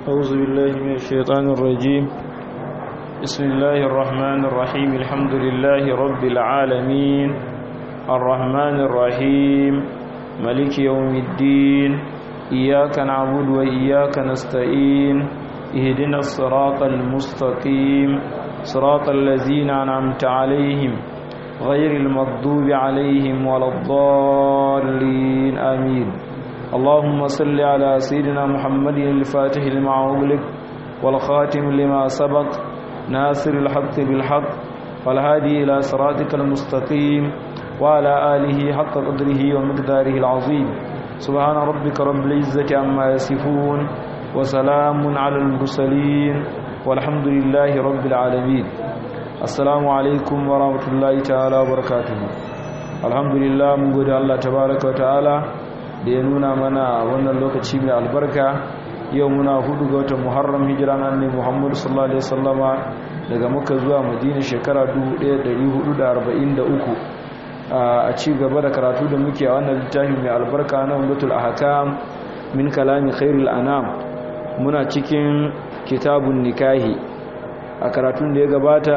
أعوذ بالله من الشيطان الرجيم بسم الله الرحمن الرحيم الحمد لله رب العالمين الرحمن الرحيم ملك يوم الدين إياك نعبد وإياك نستعين اهدنا الصراط المستقيم صراط الذين أنعمت عليهم غير المغضوب عليهم ولا الضالين آمين اللهم صل على سيدنا محمد الفاتح لما أغلق والخاتم لما سبق ناصر الحق بالحق والهادي إلى صراطك المستقيم وعلى آله حق قدره ومقداره العظيم سبحان ربك رب العزة عما يصفون وسلام على المرسلين والحمد لله رب العالمين assalamu alaikum wa rahmatullahi ta'ala wa barakatuhu alhamdulillah mun gode Allah tabaraka wa ta'ala da ya nuna mana wannan lokaci mai albarka yau muna hudu ga watan muharram hijira na annabi muhammad sallallahu alaihi wasallama daga makka zuwa madina shekara 1443 a ci gaba da karatu da muke a wannan littafi mai albarka na umdatul ahkam min kalami khairul anam muna cikin kitabun nikahi a karatun da ya gabata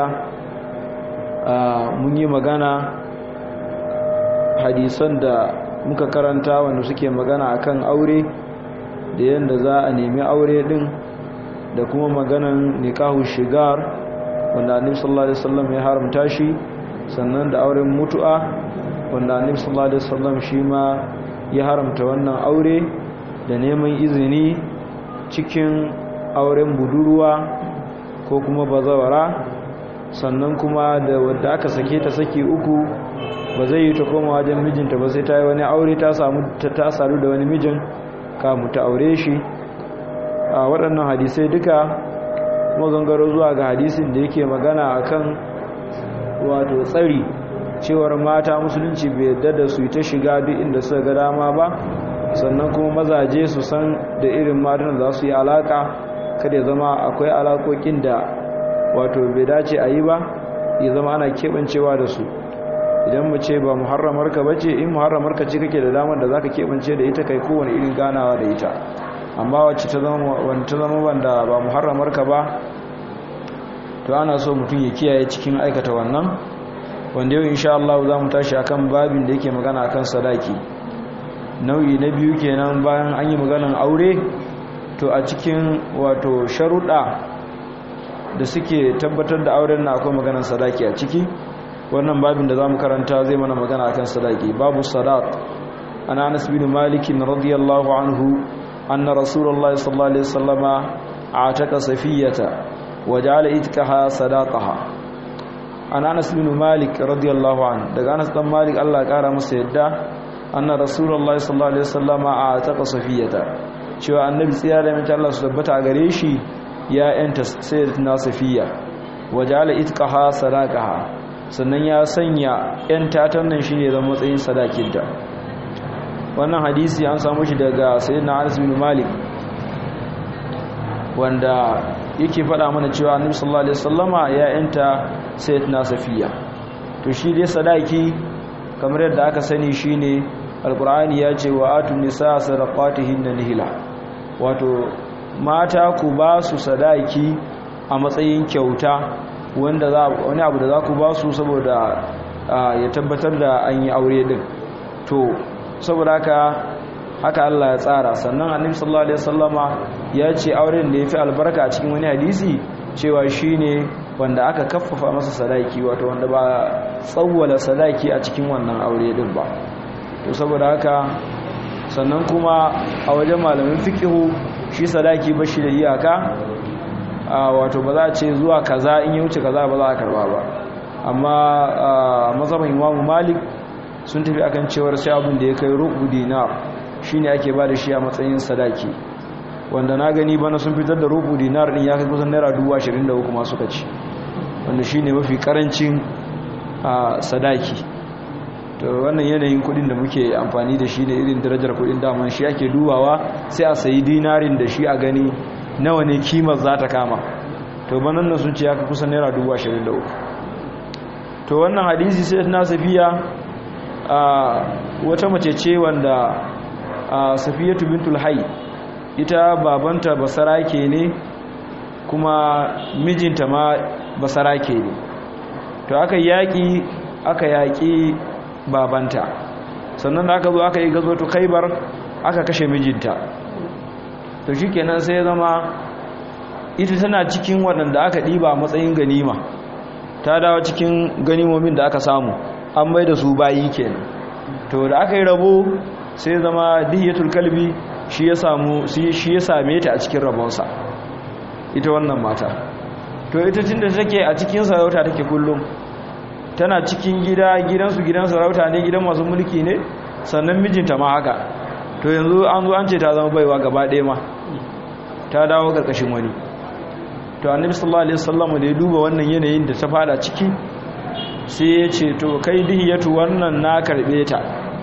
mun yi magana hadisan da muka karanta wanda suke magana akan aure da yadda za a nemi aure din da kuma maganan nikahu shigar wanda annabi sallallahu alaihi wasallam ya haramta shi sannan da auren mutu'a wanda annabi sallallahu alaihi wasallam shi ma ya haramta wannan aure da neman izini cikin auren budurwa ko kuma bazawara sannan kuma da wadda aka sake ta saki uku ba zai yi ta koma wajen mijinta ba sai ta yi wani aure ta samu ta saru da wani mijin kamu ta aure shi a waɗannan hadisai duka kuma gangaro zuwa ga hadisin da yake magana akan wato tsari cewar mata musulunci bai yadda da su ta shiga duk inda suka ga dama ba sannan kuma mazaje su san da irin matan za su yi alaka kada ya zama akwai alakokin da wato bai dace a yi ba ya zama ana keɓancewa da su idan mu ce ba muharramarka ba ce in muharramarka ce kake da damar da za ka keɓance da ita kai kowane irin ganawa da ita amma wacce ta zama wanda ba muharramarka ba to ana so mutum ya kiyaye cikin aikata wannan wanda yau insha Allah za mu tashi akan babin da yake magana akan sadaki nau'i na biyu kenan bayan an yi maganan aure to a cikin wato sharuɗa da suke tabbatar da auren na akwai maganar sadaki a ciki wannan babin da za mu karanta zai mana magana akan sadaki babu sadat ana anas bin malik radiyallahu anhu anna rasulullah sallallahu alaihi wasallama ataka safiyata wa ja'ala itkaha sadaqaha ana anas bin malik radiyallahu anhu daga anas dan malik Allah ya kara masa yadda anna rasulullah sallallahu alaihi wasallama ataka safiyata cewa annabi tsaya da mace Allah su tabbata a gare shi ya yanta sayyidatina safiya wajala itqaha sadaqaha sannan ya sanya yanta ta nan shine zan matsayin sadakinta wannan hadisi an samu shi daga sayyidina Anas bin Malik wanda yake faɗa mana cewa annabi sallallahu alaihi wasallama ya yanta sayyidatina safiya to shi dai sadaki kamar yadda aka sani shine alqur'ani ya ce wa atun nisa sadaqatihinna nihila wato mata ku ba su sadaki a matsayin kyauta wanda za wani abu da za ku ba su saboda ya tabbatar da an yi aure din to saboda haka haka Allah ya tsara sannan annabi sallallahu alaihi wasallama ya ce auren da yafi albarka a cikin wani hadisi cewa shine wanda aka kaffafa masa sadaki wato wanda ba tsawwala sadaki a cikin wannan aure din ba to saboda haka sannan kuma a wajen malamin fikihu shi sadaki ba shi da iyaka wato ba za a ce zuwa kaza in yi wuce kaza ba za a karba ba amma mazhabin imamu malik sun tafi akan cewar sai abin da ya kai rubu dinar shine ake ba da shi a matsayin sadaki wanda na gani bana sun fitar da rubu dinar din ya kai kusan naira 23 masu suka ci wanda shine mafi karancin sadaki to wannan yanayin kudin da muke amfani da shi ne irin darajar kudin daman shi ake dubawa sai a sayi dinarin da shi a gani nawa ne kimar za ta kama to banan nan sun ce ya kusa naira 23 to wannan hadisi sai na safiya wata mace ce wanda safiyatu bintul hayy ita babanta basarake ne kuma mijinta ma basarake ne to aka yaƙi aka yaƙi babanta sannan da aka zo aka yi gazo to kaibar aka kashe mijinta to shi kenan sai zama ita tana cikin waɗanda aka ɗiba a matsayin ganima ta dawo cikin ganimomin da aka samu an mai da su bayi kenan to da aka yi rabo sai zama dihiyatul kalbi shi ya samu shi ya same ta a cikin rabonsa ita wannan mata to ita tunda take a cikin sarauta take kullum tana cikin gida gidansu gidan sarauta ne gidan masu mulki ne sannan mijinta ma haka to yanzu an zo an ce ta zama baiwa gaba ɗaya ma ta dawo ƙarƙashin wani to annabi sallallahu alaihi wasallam da ya duba wannan yanayin da ta fada ciki sai ya ce to kai dihiyatu wannan na karbe ta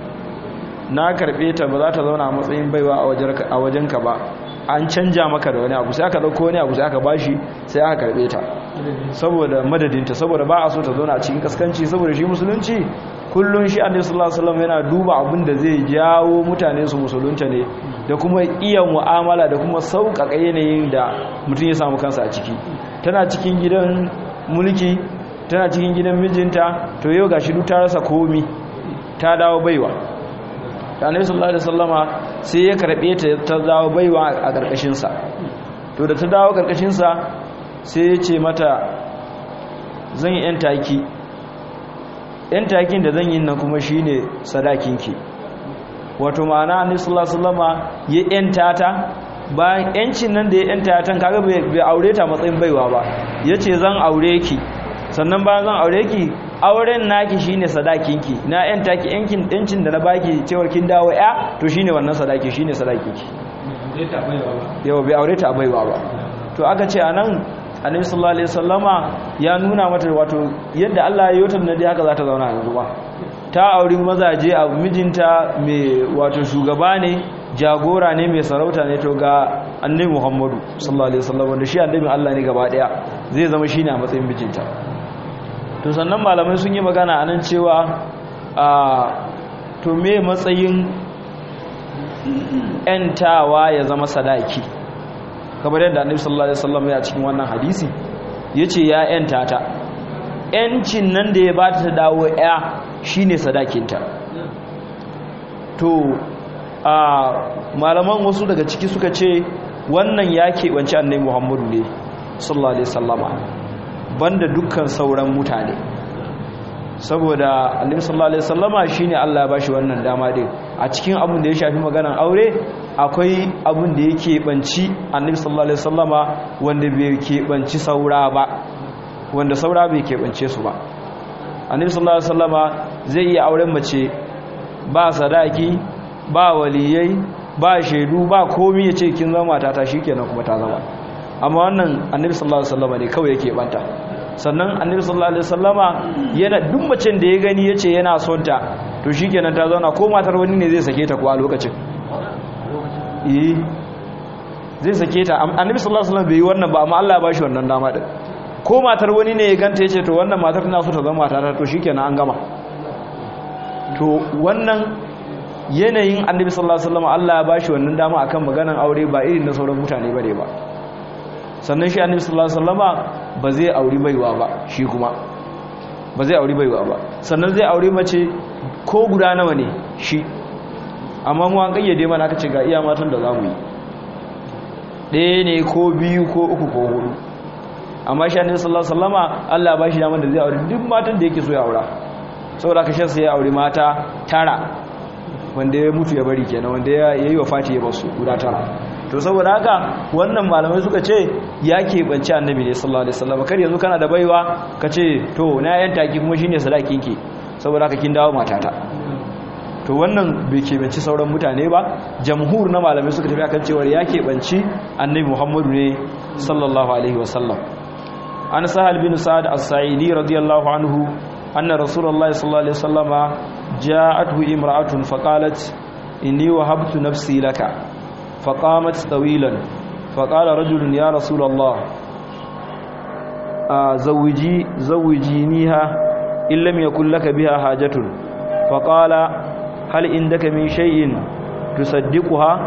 na karbe ta ba za ta zauna a matsayin baiwa a wajenka ba an canja maka da wani abu sai aka dauko wani abu sai aka bashi sai aka karbe ta saboda madadinta saboda ba a so ta zauna a cikin kaskanci saboda shi musulunci kullun shi annabi sallallahu alaihi wasallam yana duba abin da zai jawo mutane su musulunta ne da kuma iya mu'amala da kuma sauƙaƙa yanayin da mutum ya samu kansa a ciki tana cikin gidan mulki tana cikin gidan mijinta to yau gashi duk ta rasa komi ta dawo baiwa ta annabi sallallahu alaihi wasallama sai ya karbe ta ta dawo baiwa a karkashin sa to da ta dawo karkashin sa sai ya ce mata zan yi yan taki yan takin da zan yi nan kuma shine sadakinki wato ma'ana annabi sallallahu alaihi wasallama ya yanta ta bayan yancin nan da ya yanta ta kaga bai aure ta matsayin baiwa ba yace zan aure ki sannan bayan zan aure ki auren naki shine sadakinki na yanta ki yankin yancin da na baki cewar kin dawo ya to shine wannan sadaki shine sadakinki yau bai aure ta baiwa ba to aka ce anan annabi sallallahu alaihi wasallama ya nuna mata wato yadda Allah ya yi ta da haka za ta zauna yanzu ba ta auri mazaje a mijinta mai wato shugaba ne jagora ne mai sarauta ne to ga annabi Muhammadu sallallahu alaihi wasallam wanda shi annabi Allah ne gaba daya zai zama shine a matsayin mijinta to sannan malamai sun yi magana anan cewa a to me matsayin yantawa ya zama sadaki kamar yadda annabi sallallahu alaihi wasallam ya cikin wannan hadisi yace ya yanta ta yancin nan da ya bata ta dawo ya shine sadakinta to a malaman wasu daga ciki suka ce wannan ya keɓance annai muhammadu ne sallallahu alaihi sallama banda dukkan sauran mutane saboda annabi sallallahu alaihi sallama shine Allah ya bashi wannan dama din a cikin abin da ya shafi maganar aure akwai abin da ya keɓanci annabi sallallahu alaihi sallama wanda bai keɓanci saura ba wanda saura bai keɓance su ba annabi sallallahu alaihi wasallama zai iya auren mace ba sadaki ba waliyai ba shaidu ba komai yace kin zama matata shikenan kuma ta zama amma wannan annabi sallallahu alaihi wasallama ne kawai yake banta sannan annabi sallallahu alaihi wasallama yana duk macen da ya gani yace yana son ta to shikenan ta zauna ko matar wani ne zai sake ta ko a lokacin eh zai sake ta annabi sallallahu alaihi wasallam bai yi wannan ba amma Allah ya bashi wannan dama din ko matar wani ne ya ganta ya ce to wannan matar tana so ta zama matata to shikenan an gama to wannan yanayin annabi sallallahu alaihi wasallam Allah ya bashi wannan dama akan maganan aure ba irin na sauran mutane bane ba sannan shi annabi sallallahu alaihi wasallama ba zai auri baiwa ba shi kuma ba zai auri baiwa ba sannan zai auri mace ko guda nawa ne shi amma mu an kayyade mana aka ce ga iya matan da zamu yi ɗaya ne ko biyu ko uku ko hudu amma shi annabi sallallahu alaihi wasallama Allah ba shi daman da zai aure duk matan da yake so ya aura saboda ka shansa ya aure mata tara wanda ya mutu ya bari kenan wanda ya yi wa fati ya basu guda tara to saboda haka wannan malamai suka ce ya keɓance annabi ne sallallahu alaihi wasallam kar yanzu kana da baiwa ka ce to na yan taki kuma shine sadakin ki saboda haka kin dawo matata to wannan bai keɓanci sauran mutane ba jamhur na malamai suka tafi akan cewa ya keɓanci annabi muhammadu ne sallallahu alaihi wasallam an sahal bin sa'ad as-sa'idi radiyallahu anhu anna rasulullahi sallallahu alaihi wasallama ja'atuhu imra'atun faqalat inni wahabtu nafsi laka faqamat tawilan faqala rajulun ya rasulullah zawji zawjiniha in lam yakul laka biha hajatun faqala hal indaka min shay'in tusaddiquha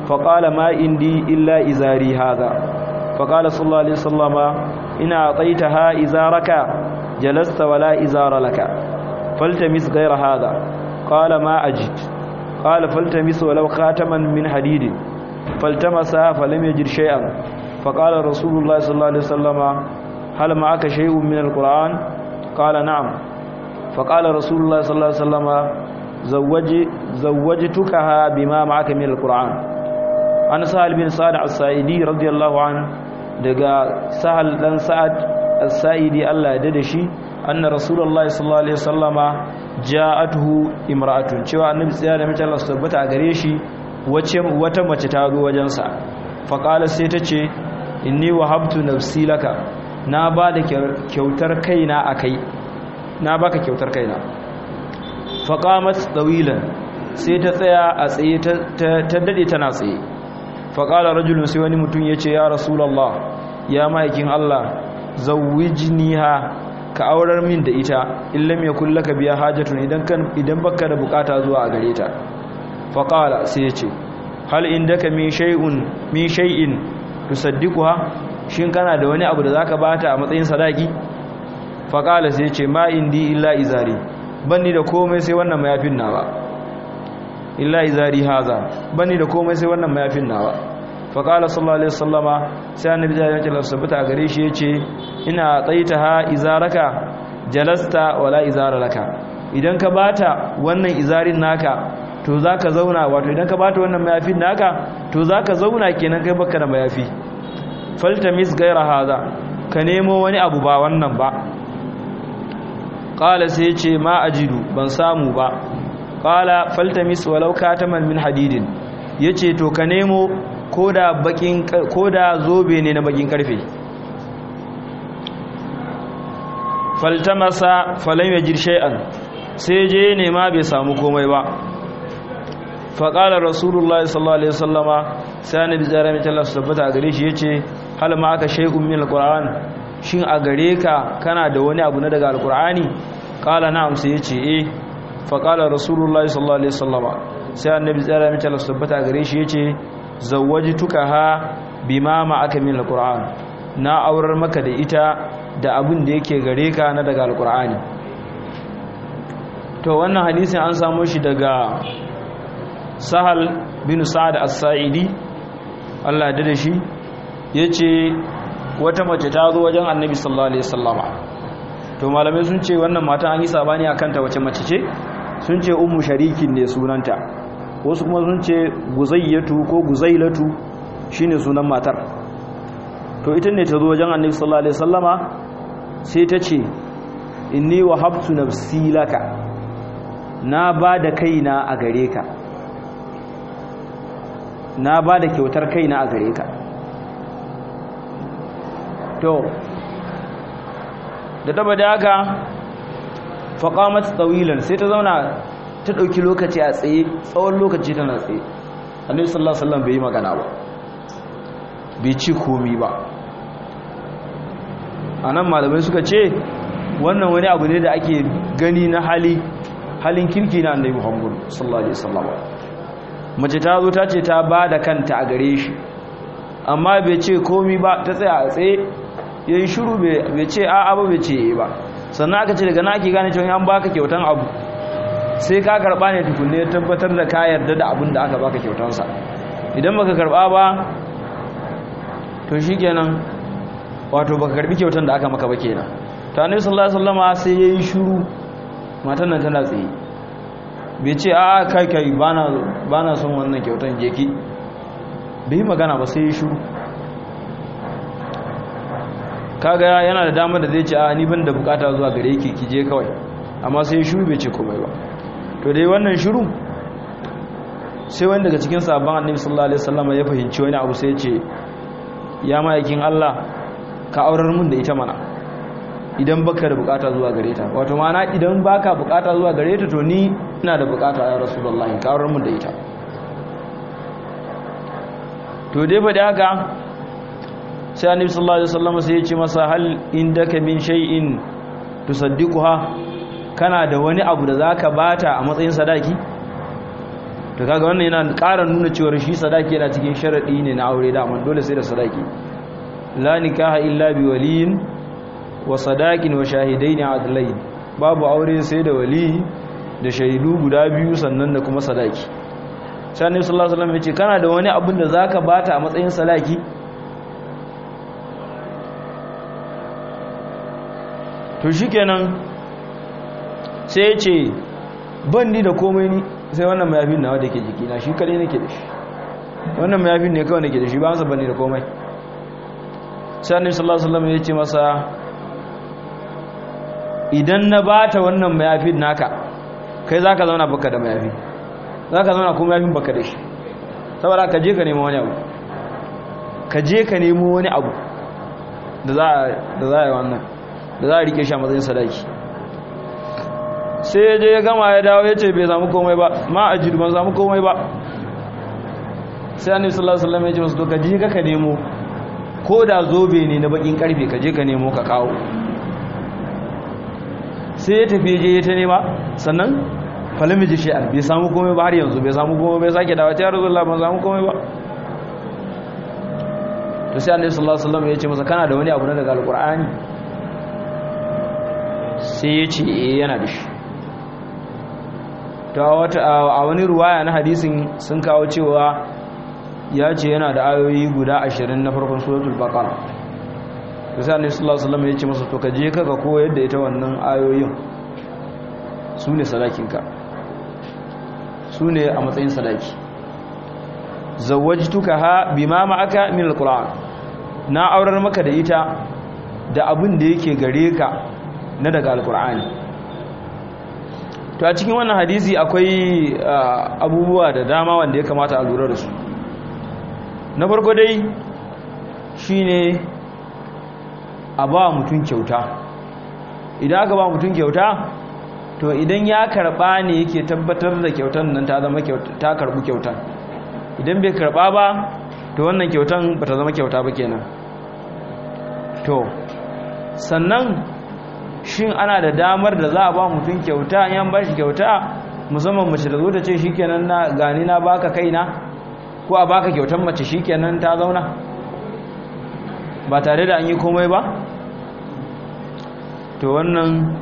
فقال ما عندي إلا إزاري هذا فقال صلى الله عليه وسلم إن أعطيتها إزارك جلست ولا إزار لك فالتمس غير هذا قال ما أجد قال فالتمس ولو خاتما من حديد فالتمسها فلم يجد شيئا فقال رسول الله صلى الله عليه وسلم هل معك شيء من القرآن قال نعم فقال رسول الله صلى الله عليه وسلم زوج زوجتكها بما معك من القرآن أنا سهل بن سعد السائدي رضي الله عنه daga sahal dan sa'ad as-sa'idi Allah ya dade shi anna rasulullahi sallallahu alaihi wasallama ja'atuhu imra'atun cewa annabi tsaya da mace Allah tabbata a gare shi wace wata mace ta zo wajen sa fa qala sai ta ce inni wahabtu nafsi laka na ba da kyautar kaina akai na baka kyautar kaina fa qamat tawilan sai ta tsaya a tsaye ta dade tana tsaye fa qala rajulun sai wani mutum yace ya rasulullah ya maikin Allah zawwijniha ka aurar min da ita illam yakul laka biya hajatun idan kan idan baka da bukata zuwa a gare ta fa qala sai yace hal indaka min shay'un min shay'in tusaddiquha shin kana da wani abu da zaka bata a matsayin sadaki fa qala sai yace ma indi illa izari banni da komai sai wannan mayafin nawa illa izari haza banni da komai sai wannan mayafin nawa fa qala sallallahu alaihi wasallama sai annabi ya ce sabata gare shi yace ina tsaitaha izaraka jalasta wala izara laka idan ka bata wannan izarin naka to zaka zauna wato idan ka bata wannan mayafin naka to zaka zauna kenan kai baka da mayafi faltamis gaira haza ka nemo wani abu ba wannan ba qala sai ce ma ajidu ban samu ba qala faltamis walau kataman min hadidin yace to ka nemo koda bakin koda zobe ne na bakin karfe faltamasa falam yajid shay'an sai je ne ma bai samu komai ba faqala rasulullahi sallallahu alaihi wasallama sai annabi jarami ta Allah tabbata a gare shi yace hal ma aka shay'un min alquran shin a gare ka kana da wani abu na daga alqurani qala na'am sai yace eh faqala rasulullahi sallallahu alaihi wasallama sai annabi jarami ta Allah tabbata a gare shi yace zawwajtukaha bima ma aka min alquran na aurar maka da ita da abin da yake gare ka na daga alkur'ani to wannan hadisin an samu shi daga sahal bin sa'ad as-sa'idi Allah da shi yace wata mace ta zo wajen annabi sallallahu alaihi wasallama to malamai sun ce wannan matan an yi sabani akan ta wace mace ce sun ce ummu sharikin ne sunanta wasu kuma sun ce guzayyatu ko guzailatu shine sunan matar to ita ne ta zo wajen annabi sallallahu alaihi wasallama sai ta ce inni wahabtu nafsi laka na ba da kaina a gare ka na ba da kyautar kaina a gare ka to da taba da haka faƙamat tsawilan sai ta zauna ta ɗauki lokaci a tsaye tsawon lokaci tana tsaye annabi sallallahu alaihi wasallam bai yi magana ba bai ci komi ba a nan malamai suka ce wannan wani abu ne da ake gani na hali halin kirki na annabi muhammad sallallahu alaihi wasallam mace ta zo ta ce ta ba da kanta a gare shi amma bai ce komi ba ta tsaya a tsaye yayin shiru bai ce a'a ba bai ce ba sannan aka ce daga na ake gane cewa an baka kyautan abu sai ka karba ne tukunne tabbatar da ka yarda da abin da aka baka kyautansa idan baka karba ba to shikenan wato baka karbi kyautan da aka maka ba kenan to annabi sallallahu alaihi wasallama sai yayi shiru matan nan tana tsaye bai ce a kai kai bana bana son wannan kyautan jeki bai magana ba sai yayi shiru kaga yana da damar da zai ce a ni ban da bukata zuwa gare ki ki je kawai amma sai shiru bai ce komai ba to dai wannan shiru sai wani daga cikin sabon annabi sallallahu alaihi wasallam ya fahimci wani abu sai ya ce ya ma'aikin Allah ka aurar mun da ita mana idan baka da bukata zuwa gare ta wato mana idan baka bukata zuwa gare ta to ni ina da bukata ya rasulullahi ka aurar mun da ita to dai ba da haka sai annabi sallallahu alaihi wasallam sai ya ce masa hal indaka min shay'in tusaddiquha kana da wani abu da zaka bata a matsayin sadaki to kaga wannan yana ƙara nuna cewa shi sadaki yana cikin sharadi ne na aure da amma dole sai da sadaki la nikaha illa bi waliyin wa sadaqin wa shahidaini adlain babu aure sai da wali da shaidu guda biyu sannan da kuma sadaki sai annabi sallallahu alaihi wasallam ya ce kana da wani abin da zaka bata a matsayin sadaki to shikenan sai ya ce ban ni da komai ni sai wannan mayafin nawa da ke jikina shi kadai nake da shi wannan mayafin ne kawai nake da shi ba masa ban ni da komai sai annabi sallallahu alaihi wasallam ya ce masa idan na bata wannan mayafin naka kai zaka zauna baka da mayafi zaka zauna kuma mayafin baka da shi saboda ka je ka nemo wani abu ka je ka nemo wani abu da za da za yi wannan da za a rike shi a matsayin sadaki sai ya je ya gama ya dawo ya ce bai samu komai ba ma a jiru ban samu komai ba sai annabi sallallahu alaihi wasallam ya ce masu to ka je ka nemo ko da zobe ne na bakin karfe ka je ka nemo ka kawo sai ya tafi je ya ta nema sannan falami ji shi'ar bai samu komai ba har yanzu bai samu komai bai sake dawa ta yaro zuwa ban samu komai ba to sai annabi sallallahu alaihi wasallam ya ce masa kana da wani abu na daga alqur'ani sai ya ce eh yana da shi to a wani ruwaya na hadisin sun kawo cewa ya ce yana da ayoyi guda ashirin na farkon suratul baqara to sai annabi sallallahu alaihi wasallam ya ce masa to ka je ka koyar da ita wannan ayoyin su ne sadakinka su ne a matsayin sadaki zawajtuka ha bima ma'aka min alquran na aurar maka da ita da abin da yake gare ka na daga alqur'ani to a cikin wannan hadisi akwai abubuwa da dama wanda ya kamata a lura da su na farko dai shine a ba mutum kyauta idan aka ba mutum kyauta to idan ya karba ne yake tabbatar da kyautan nan ta zama ta karbu kyautan idan bai karba ba to wannan kyautan ba ta zama kyauta ba kenan to sannan shin ana da damar da za a ba mutum kyauta yan ba shi kyauta musamman mace da zo ta ce shikenan na gani na baka kaina ko a baka kyautan mace shikenan ta zauna ba tare da an yi komai ba to wannan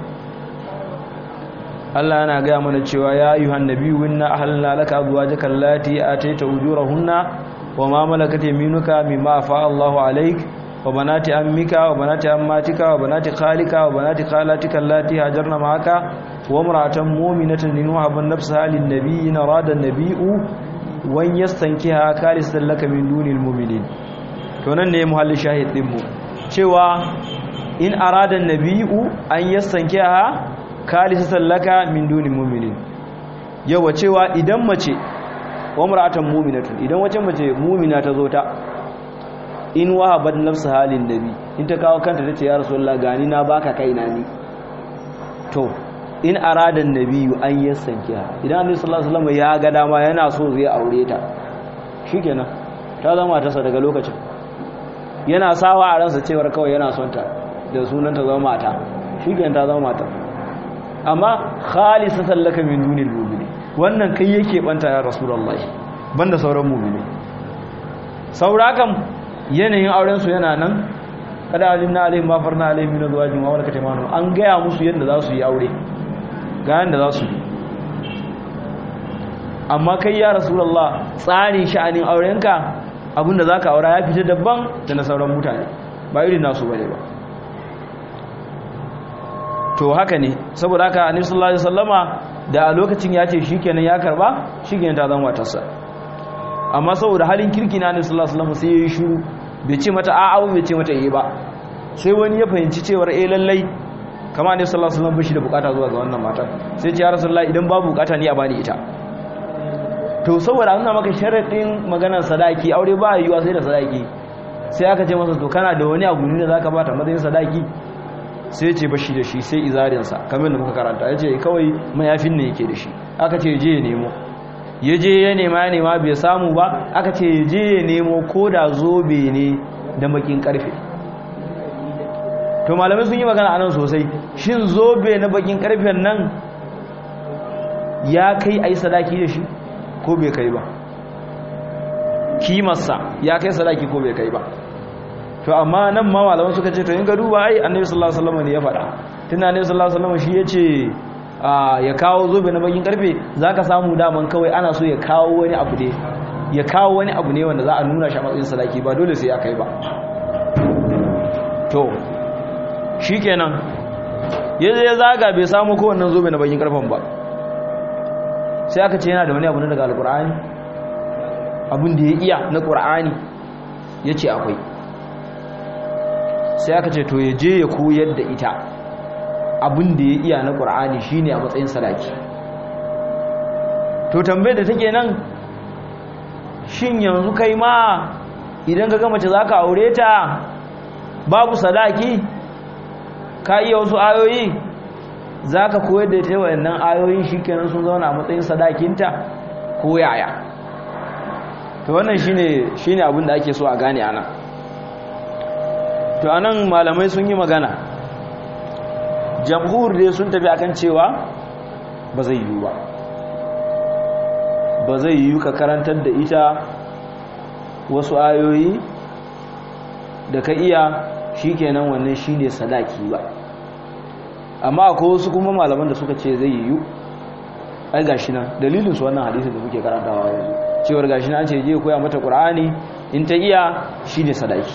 Allah yana gaya mana cewa ya ayyuhan nabiyyu inna ahlalna laka azwajaka allati ataita ujurahunna wa ma malakat yaminuka mimma afa Allahu alayk wa banati ammika wa banati ammatika wa banati khalika wa banati khalatika allati hajarna ma'aka wa imra'atan mu'minatan in wahaban nafsaha lin nabiyyi arada an-nabiyyu wan yastankiha khalisatan laka min dunil mu'minin to nan ne muhalli shahid din mu cewa in arada an-nabiyyu an yastankiha khalisatan laka min dunil mu'minin yawa cewa idan mace wa imra'atan mu'minatun idan wace mace mu'mina ta zo ta in wahabat nafsu halin nabi in ta kawo kanta tace ya rasulullah gani na baka kaina ni to in arada annabi an yasankiha idan annabi sallallahu alaihi wasallam ya ga dama yana so zai aure ta shikenan ta zama ta daga lokacin yana sawa a ransa cewar kawai yana son ta da sunan ta zama mata shikenan ta zama mata amma khalisatan laka min dunil mu'minin wannan kai yake banta ya rasulullah banda sauran mu'mini saura kam yanayin aurensu yana nan kada alimna alaihim ma farna alaihim min azwajin wa malakat aymanuhum an gaya musu yadda za su yi aure ga yadda za su yi amma kai ya rasulullah tsarin sha'anin aurenka abinda zaka aura ya fita daban da na sauran mutane ba irin nasu bane ba to haka ne saboda haka annabi sallallahu alaihi wasallama da a lokacin ya ce shikenan ya karba shikenan ta zama matarsa amma saboda halin kirki na annabi sallallahu alaihi wasallam sai yayi shiru bai ce mata a'a bai ce mata eh ba sai wani ya fahimci cewar eh lallai kamar annabi sallallahu alaihi wasallam bashi da bukata zuwa ga wannan mata sai ce ya rasulullahi idan babu bukata ni a bani ita to saboda an maka sharadin maganar sadaki aure ba yiwa sai da sadaki sai aka ce masa to kana da wani abu ne da zaka bata matsayin sadaki sai ce bashi da shi sai izarinsa kamar da muka karanta ya ce kawai mayafin ne yake da shi aka ce je ya nemo ya je ya nema ya nema bai samu ba aka ce ya je ya nemo ko da zobe ne da makin karfe to malamai sun yi magana anan sosai shin zobe na bakin karfen nan ya kai a yi sadaki da shi ko bai kai ba kimarsa ya kai sadaki ko bai kai ba to amma nan ma malaman suka ce to in ga duba ai annabi sallallahu alaihi wasallam ne ya faɗa tunda annabi sallallahu alaihi wasallam shi yace ya kawo zobe na bakin karfe zaka samu daman kawai ana so ya kawo wani abu ne ya kawo wani abu ne wanda za a nuna shi a matsayin sadaki ba dole sai ya kai ba to shikenan yaje ya zaga bai samu ko wannan zobe na bakin karfen ba sai aka ce yana da wani abu ne daga alqur'ani abin da ya iya na qur'ani yace akwai sai aka ce to ya je ya koyar da ita abin da ya iya na ƙur'ani shine a matsayin sadaki to tambayar da take nan shin yanzu kai ma idan ka gama ce za ka aure ta babu sadaki ka iya wasu ayoyi za ka koyar da ita waɗannan ayoyin shi kenan sun zauna a matsayin sadakinta ko yaya to wannan shine abin da ake so a gane ana to anan malamai sun yi magana jamhur dai sun tafi akan cewa ba zai yiwu ba ba zai yiwu ka karantar da ita wasu ayoyi da ka iya shikenan wannan shine sadaki ba amma akwai wasu kuma malaman da suka ce zai yiwu ai gashi nan dalilin su wannan hadisin da muke karantawa yanzu cewar gashi nan an ce je koya mata qur'ani in ta iya shine sadaki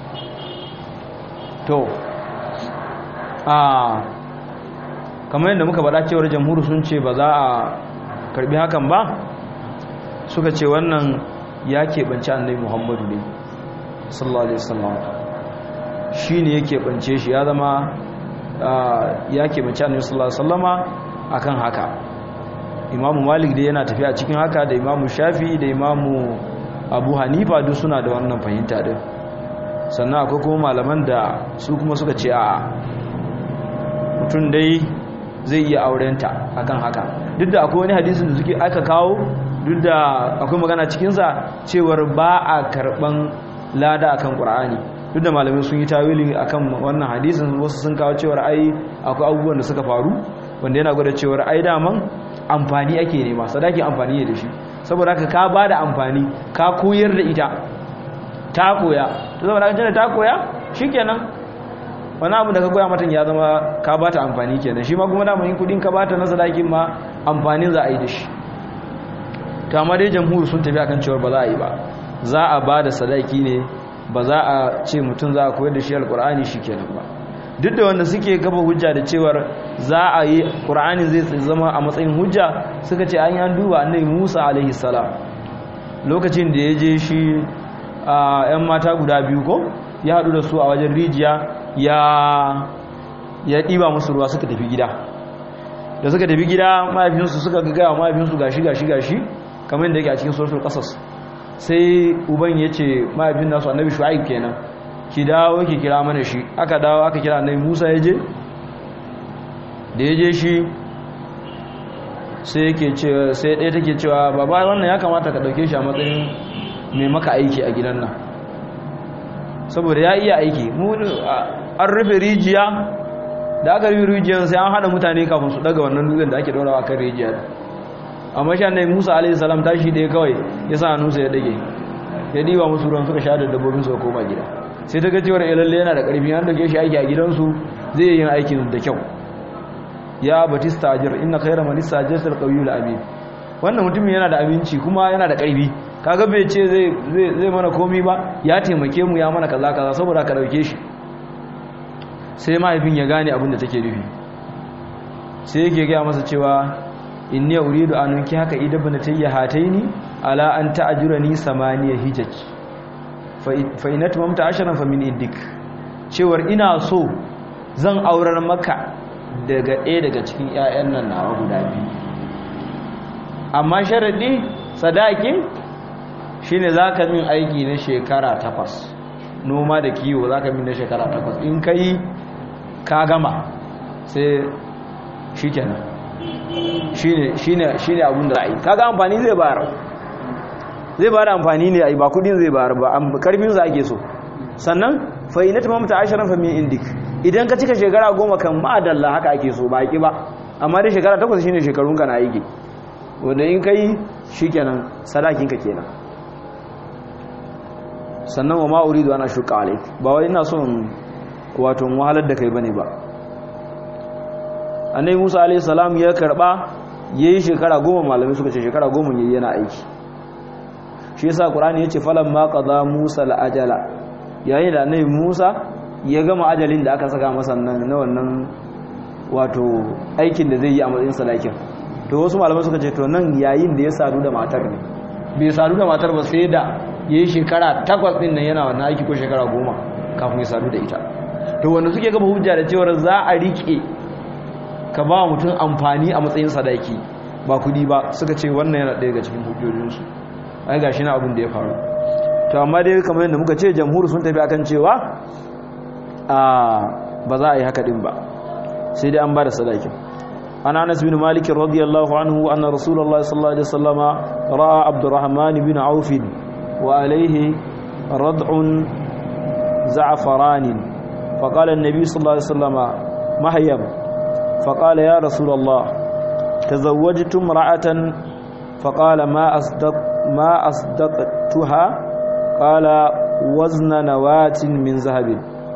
to a kamar yadda muka faɗa cewar jamhuru sun ce ba za a karbi hakan ba suka ce wannan ya keɓance annabi muhammadu ne sallallahu alaihi wasallam shi ne ya keɓance shi ya zama ya keɓance annabi sallallahu alaihi wasallama akan haka imamu malik dai yana tafiya cikin haka da imamu shafi da imamu abu hanifa duk suna da wannan fahimta din sannan akwai kuma malaman da su kuma suka ce a mutum dai zai iya aurenta akan haka duk da akwai wani hadisin da suke aka kawo duk da akwai magana cikinsa cewar ba a karban lada akan ƙur'ani duk da malamai sun yi tawili akan wannan hadisin wasu sun kawo cewar ai akwai abubuwan da suka faru wanda yana gwada cewar ai daman amfani ake nema sadaki amfani ne da shi saboda haka ka ba da amfani ka koyar da ita ta koya to zama da ta koya shikenan wani abu da ka koya mata ya zama ka bata amfani kenan shi ma kuma da in kudin ka bata na sadakin ma amfanin za a yi da shi to amma dai jamhuri sun tafi akan cewa ba za a yi ba za a ba da sadaki ne ba za a ce mutum za a koyar da shi alkur'ani shikenan ba duk da wanda suke gaba hujja da cewar za a yi qur'ani zai zama a matsayin hujja suka ce an yi an duba annabi Musa alaihi salam lokacin da ya je shi a 'yan mata guda biyu ko ya haɗu da su a wajen rijiya ya ya ɗiba musu ruwa suka tafi gida da suka tafi gida mahaifinsu suka gagaya mahaifinsu gashi gashi gashi kamar yadda yake a cikin suratul qasas sai uban ya ce mahaifin nasu annabi shu'aib kenan ki dawo ki kira mana shi aka dawo aka kira annabi musa ya je da ya je shi sai yake ce sai ɗaya take cewa baba wannan ya kamata ka ɗauke shi a matsayin mai maka aiki a gidan nan saboda ya iya aiki an rufe rijiya da aka rufe rijiyar sai an hada mutane kafin su daga wannan dutsen da ake daurawa kan rijiya amma shi annabi Musa alaihi salam tashi da kawai ya sa hannunsa ya dage ya diba musu ruwan suka sha da dabbobin su koma gida sai ta ga cewa lalle yana da karfi an dauke shi aiki a gidansu zai yi aikin da kyau ya batista ajir inna khayra man istajara al-qawiyul amin wannan mutumin yana da aminci kuma yana da karfi kaga bai ce zai zai mana komi ba ya taimake mu ya mana kaza kaza saboda ka dauke shi sai mahaifin ya gane abin da take nufi sai yake gaya masa cewa inni uridu an unki haka idabna tayya hataini ala an ta'jurani samaniya hijaj fa in atmamta ashran fa min iddik cewar ina so zan aurar maka daga ɗaya daga cikin ƴaƴan nan nawa guda biyu amma sharadi sadakin shine zaka min aiki na shekara takwas noma da kiwo zaka min na shekara takwas in kai ka gama sai shikenan shine shine shine abun da ai kaga amfani zai bayar zai bayar amfani ne ai ba kudin zai bayar ba karfin sa ake so sannan fa inat mamta asharan fa min indik idan ka cika shekara goma kan ma'adalla haka ake so ba ki ba amma dai shekara takwas shine shekarun ka na aiki wanda in kai shikenan sadakinka kenan sannan wa ma uridu ana shuka alaik ba wai ina son wato wahalar da kai bane ba annabi Musa alayhi salam ya karba yayi shekara goma malamai suka ce shekara goma yayi yana aiki shi yasa qur'ani yace falan ma qada Musa al-ajala yayin da annabi Musa ya gama ajalin da aka saka masa nan na wannan wato aikin da zai yi a matsayin salakin to wasu malamai suka ce to nan yayin da ya sadu da matar ne bai sadu da matar ba sai da yayi shekara takwas din nan yana wannan aiki ko shekara goma kafin ya sadu da ita to wanda suke gaba hujja da cewa za a rike ka ba mutum amfani a matsayin sadaki ba kudi ba suka ce wannan yana ɗaya daga cikin hujjojinsu ai gashi na abin da ya faru to amma dai kamar yadda muka ce jamhur sun tafi akan cewa a ba za a yi haka din ba sai dai an ba da sadakin an anas bin malik radiyallahu anhu anna rasulullah sallallahu alaihi wasallam ra'a abdurrahman bin auf wa alayhi rad'un za'faran فقال النبي صلى الله عليه وسلم مهيب فقال يا رسول الله تزوجت امرأة فقال ما أصدق ما أصدقتها قال وزن نواة من ذهب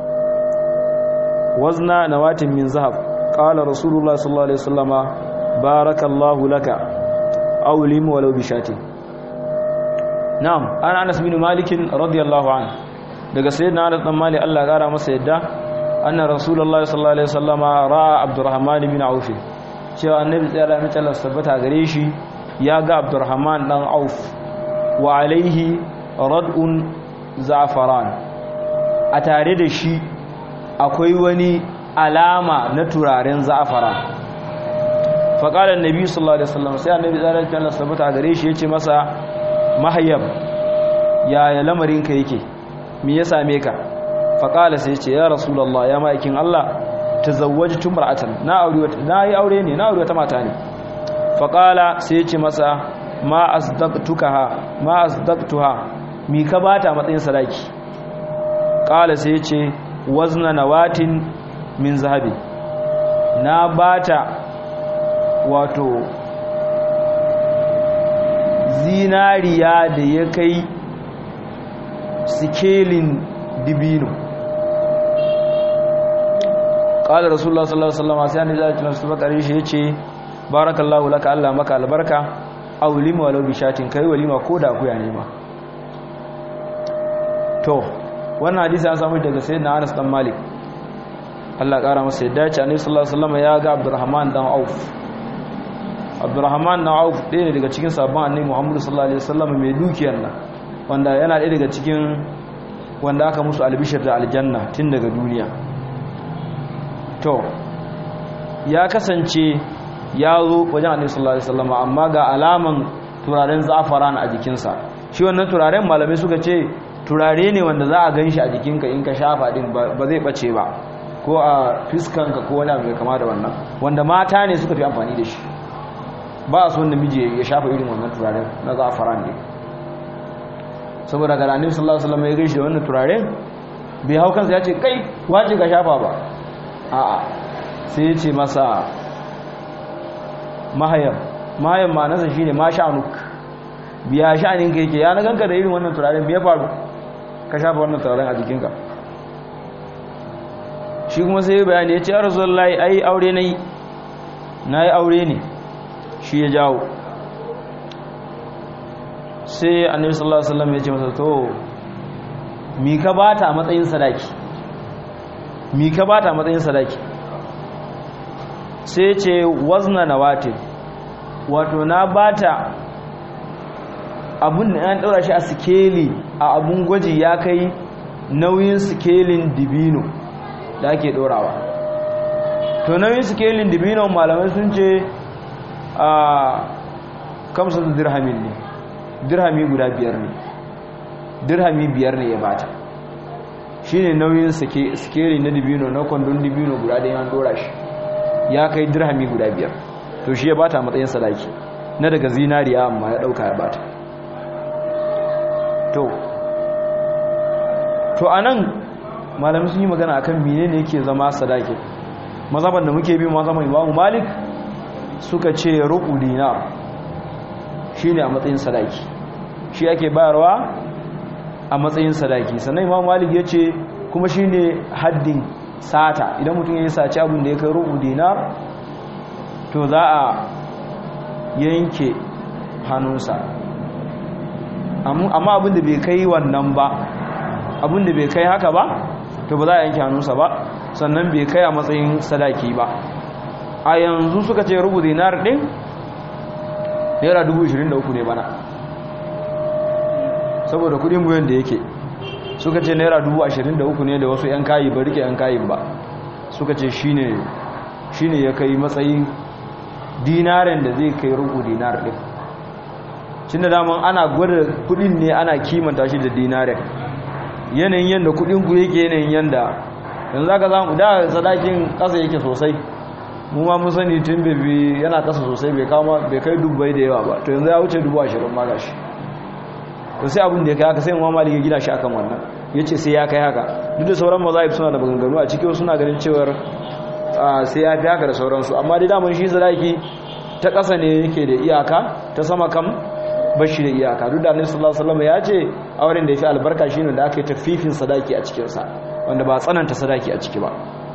وزن نواة من ذهب قال رسول الله صلى الله عليه وسلم بارك الله لك أولم ولو بشاتي نعم أنا أنس بن مالك رضي الله عنه daga sayyidina Anas dan Malik Allah ya kara masa yadda anna rasulullahi sallallahu alaihi wasallama ra'a Abdurrahman bin Auf cewa annabi tsaya da Allah tabbata gare shi ya ga Abdurrahman dan Auf wa alaihi rad'un za'faran a tare da shi akwai wani alama na turaren za'faran fa qala annabi sallallahu alaihi wasallam sai annabi tsaya da Allah tabbata gare shi yace masa mahayyab ya lamarinka yake me ya same ka faƙala sai ce ya rasulallah ya ma'aikin Allah ta zawwaji tumra'atan na aure wata na yi aure ne na aure wata mata ne faƙala sai ce masa ma asdaqtukaha ma asdaqtuha mi ka bata matsayin sadaki ƙala sai ce wazna nawatin min zahabi na bata wato zinariya da ya kai sikelin dibino ƙalar rasulullah sallallahu alaihi wasallam sai annabi sallallahu alaihi wasallam shi yace barakallahu laka Allah maka albarka aw lima walau bi shatin kai walima ko da kuya ne ma to wannan hadisi an samu daga sayyidina Anas dan Malik Allah ƙara masa yadda ce annabi sallallahu alaihi wasallam ya ga Abdurrahman dan Auf Abdurrahman dan Auf ɗaya ne daga cikin sabon annabi Muhammad sallallahu alaihi wasallam mai dukiyar nan wanda yana ɗaya daga cikin wanda aka musu albishir da aljanna tun daga duniya to ya kasance ya zo wajen annabi sallallahu alaihi wasallam amma ga alaman turaren zafaran a jikinsa shi wannan turaren malamai suka ce turare ne wanda za a ganshi a jikinka in ka shafa din ba zai bace ba ko a fiskanka ko wani abu mai kama da wannan wanda mata ne suka fi amfani da shi ba a so wanda miji ya shafa irin wannan turaren na zafaran ne saboda ga annabi sallallahu alaihi wasallam ya gaishe wannan turare bai hau kansa ya ce kai wace ka shafa ba a'a sai ya ce masa mahayar mahayar ma nasa shine ma sha'anuk biya sha'anin ka yake ya na ganka da irin wannan turaren biya faru ka shafa wannan turaren a jikinka shi kuma sai bayani ya ce ya rasulullahi ai aure nayi nayi aure ne shi ya jawo sai annabi sallallahu alaihi wasallam ya ce masa to mi ka bata a matsayin sadaki mi ka bata a matsayin sadaki sai ce wazna nawatin wato na bata abun da an daura shi a sikeli a abun gwaji ya kai nauyin sikelin dibino da ake dorawa to nauyin sikelin dibino malamai sun ce a kamsa dirhamin ne dirhami guda biyar ne dirhami biyar ne ya bata shi ne nauyin sikeri na dibino na kwandon dibino guda da yan dora shi ya kai dirhami guda biyar to shi ya bata matsayin sadaki na daga zinariya amma ya dauka ya bata to to anan malamai sun yi magana akan menene yake zama sadaki mazaban da muke bi mazaban imamu malik suka ce rubu dinar shine a matsayin sadaki shi ake bayarwa a matsayin sadaki sannan imam malik ya ce kuma shine haddin sata idan mutum ya yi saci abin da ya kai rubu dinar to za a yanke hannunsa amma abin da bai kai wannan ba abin da bai kai haka ba to ba za a yanke hannunsa ba sannan bai kai a matsayin sadaki ba a yanzu suka ce rubu dinar din naira 23 ne bana saboda kudin buyan da yake suka ce naira 23 ne da wasu 'yan kayi ba rike 'yan kayin ba suka ce shine shine ya kai matsayin dinaren da zai kai rubu dinar din cin da daman ana gwada kudin ne ana kimanta shi da dinaren yanayin yadda kudin ku yake yanayin yadda yanzu zaka zamu da sadakin kasa yake sosai mu ma mun sani tun bebe yana kasa sosai bai kama bai kai dubbai da yawa ba to yanzu ya wuce dubu ashirin ma gashi to sai abin da ya kai haka sai mu malik ya gina shi akan wannan yace sai ya kai haka duk da sauran mazahib suna da maganganu a cikin suna ganin cewar sai ya fi haka da sauransu amma dai daman shi sadaki ta ƙasa ne yake da iyaka ta sama kam bashi da iyaka duk da annabi sallallahu alaihi wasallam ya ce auren da yafi albarka shine da aka yi tafifin sadaki a cikin sa wanda ba tsananta sadaki a ciki ba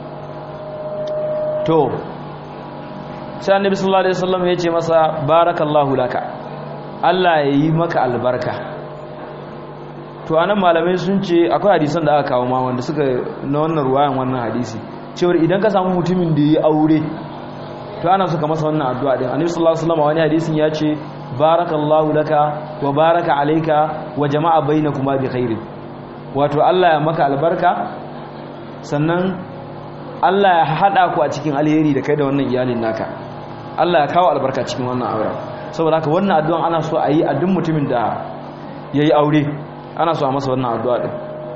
to sai annabi sallallahu alaihi wasallam ya ce masa barakallahu laka Allah ya yi maka albarka to anan malamai sun ce akwai hadisan da aka kawo ma wanda suka na wannan ruwayan wannan hadisi cewar idan ka samu mutumin da ya aure to ana suka masa wannan addu'a din annabi sallallahu alaihi wasallam wani hadisin ya ce barakallahu laka wa baraka alayka wa jama'a bainakuma bi khairin wato Allah ya maka albarka sannan Allah ya hada ku a cikin alheri da kai da wannan iyalin naka Allah ya kawo albarka cikin wannan auren saboda haka wannan addu'an ana so a yi a duk mutumin da yayi aure ana so a masa wannan addu'a din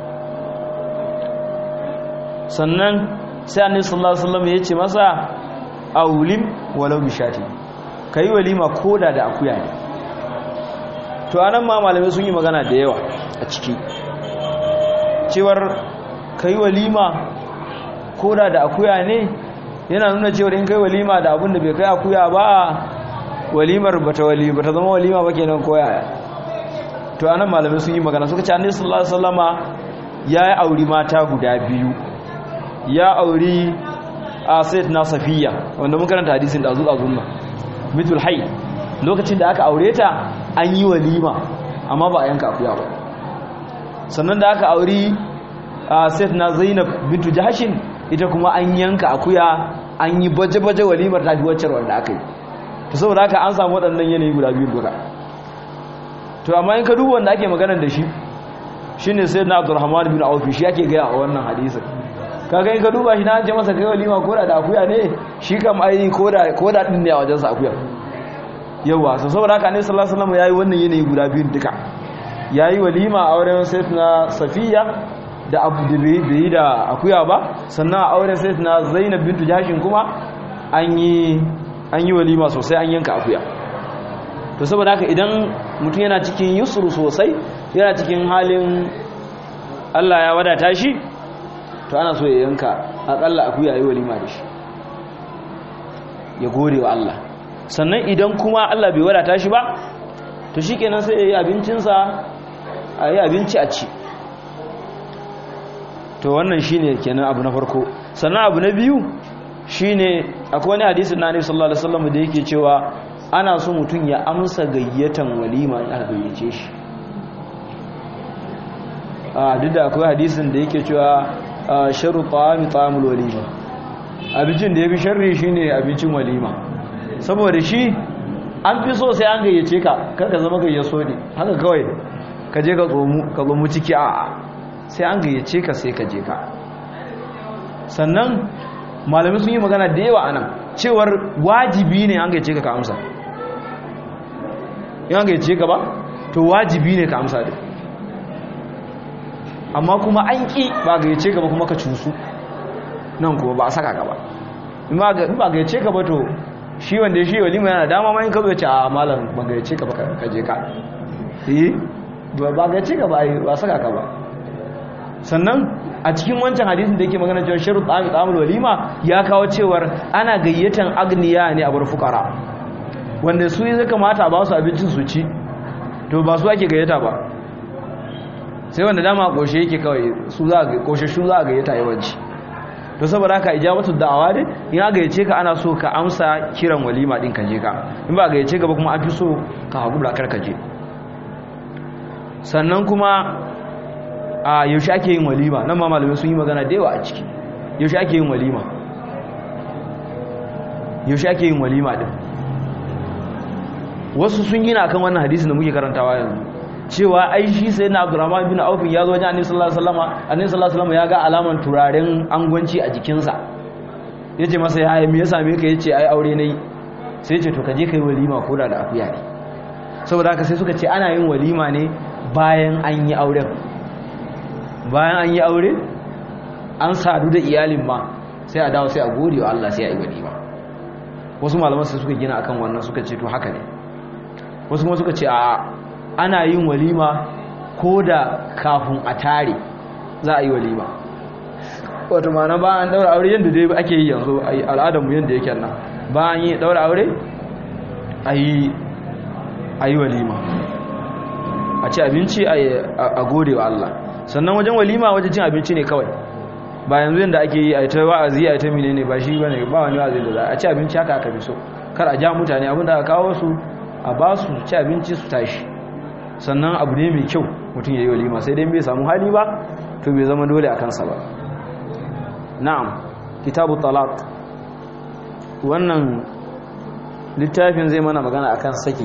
sannan sai annabi sallallahu alaihi wasallam ya ce masa aulim walau bishati kai walima koda da akuya ne to anan ma malamai sun yi magana da yawa a ciki cewar kai walima koda da akuya ne yana nuna cewar in kai walima da abin da bai kai akuya ba walimar bata wali bata zama walima ba kenan koya to anan malamai sun yi magana suka ce annabi sallallahu alaihi wasallama ya yi auri mata guda biyu ya auri a sayyid na safiya wanda mun karanta hadisin da azu azunna mitul hayy lokacin da aka aure ta an yi walima amma ba a yanka akuya ba sannan da aka auri a sayyid na zainab bintu jahashin ita kuma an yanka akuya an yi baje-baje walimar tafi wacce wanda aka yi to saboda haka an samu waɗannan yanayi guda biyu duka to amma in ka duba wanda ake maganar da shi shine sayyid na abdurrahman bin auf shi ake gaya a wannan hadisin kaga in ka duba shi na ce masa kai walima koda da akuya ne shi kam ai koda koda din ne a wajen sa akuya yawa so saboda haka ne sallallahu alaihi wasallam yayi wannan yanayi guda biyun duka yayi walima a auren sayyidina safiya da abu da bai da akuya ba sannan a auren sayyidina zainab bintu jashin kuma an yi an yi walima sosai an yanka akuya to saboda haka idan mutum yana cikin yusru sosai yana cikin halin Allah ya wadata shi to ana so ya yanka akalla akuya yi walima da shi ya gode wa Allah sannan idan kuma Allah bai wadata shi ba to shikenan sai ya yi abincinsa a yi abinci a ci to wannan shine kenan abu na farko sannan abu na biyu shine akwai wani hadisin na Annabi sallallahu alaihi wasallam da yake cewa ana so mutum ya amsa gayyatan walima in aka gayyace shi a duk da akwai hadisin da yake cewa sharu ta'ami ta'amul walima abincin da yafi sharri shine abincin walima saboda shi an fi so sai an gayyace ka kar ka zama gayyaso ne haka kawai ka je ka tsomu ka tsomu ciki a sai an gayyace ka sai ka je ka sannan malamai sun yi magana da yawa anan cewar wajibi ne an gayyace ka ka amsa in an gayyace ka ba to wajibi ne ka amsa da amma kuma an ƙi ba gayyace ka ba kuma ka cusu nan kuma ba a saka ka ba in ba gayyace ka ba to shi wanda shi walima yana dama ma in ka zo ce a malam ba gayyace ka ba ka je ka eh ba gayyace ka ba ba saka ka ba sannan a cikin wancan hadisin da yake magana cewa sharu ta'amul walima ya kawo cewar ana gayyatan agniya ne a bar fukara wanda su zai kamata ba su abincin su ci to ba su ake gayyata ba sai wanda dama koshe yake kawai su za a koshe shu za a gayyata yawanci to saboda haka ijabatu da'awa ne in aka gayyace ka ana so ka amsa kiran walima din ka je ka in ba gayyace ka ba kuma an fi so ka hakura kar ka je sannan kuma a yaushe ake yin walima nan ma malamai sun yi magana da yawa a ciki yaushe ake yin walima yaushe ake yin walima din wasu sun yi na kan wannan hadisin da muke karantawa yanzu cewa ai shi sai na abdurrahman bin aufin ya zo wajen annabi sallallahu alaihi wasallam annabi sallallahu alaihi wasallam ya ga alaman turaren angwanci a jikinsa yace masa ya me ya same ka yace ai aure nayi sai yace to ka je kai walima ko da da akuya ne saboda haka sai suka ce ana yin walima ne bayan an yi auren bayan an yi aure an sadu da iyalin ma sai a dawo sai a gode wa Allah sai a yi walima wasu malaman sai suka gina akan wannan suka ce to haka ne wasu kuma suka ce a ana yin walima ko da kafin a tare za a yi walima wato mana ba an daura aure yadda dai ake yi yanzu a al'adarmu yadda yake nan ba an yi daura aure a yi walima a ci abinci a gode wa Allah sannan wajen walima wajen cin abinci ne kawai ba yanzu yadda ake yi a yi ta wa'azi a yi ta mine ba shi ba ne ba wani wa'azi da za a ci abinci haka aka fi so kar a ja mutane abinda aka kawo su a ba su ci abinci su tashi sannan abu ne mai kyau mutum ya yi walima sai dai bai samu hali ba to bai zama dole a kansa ba na'am kitabu talaq wannan littafin zai mana magana akan saki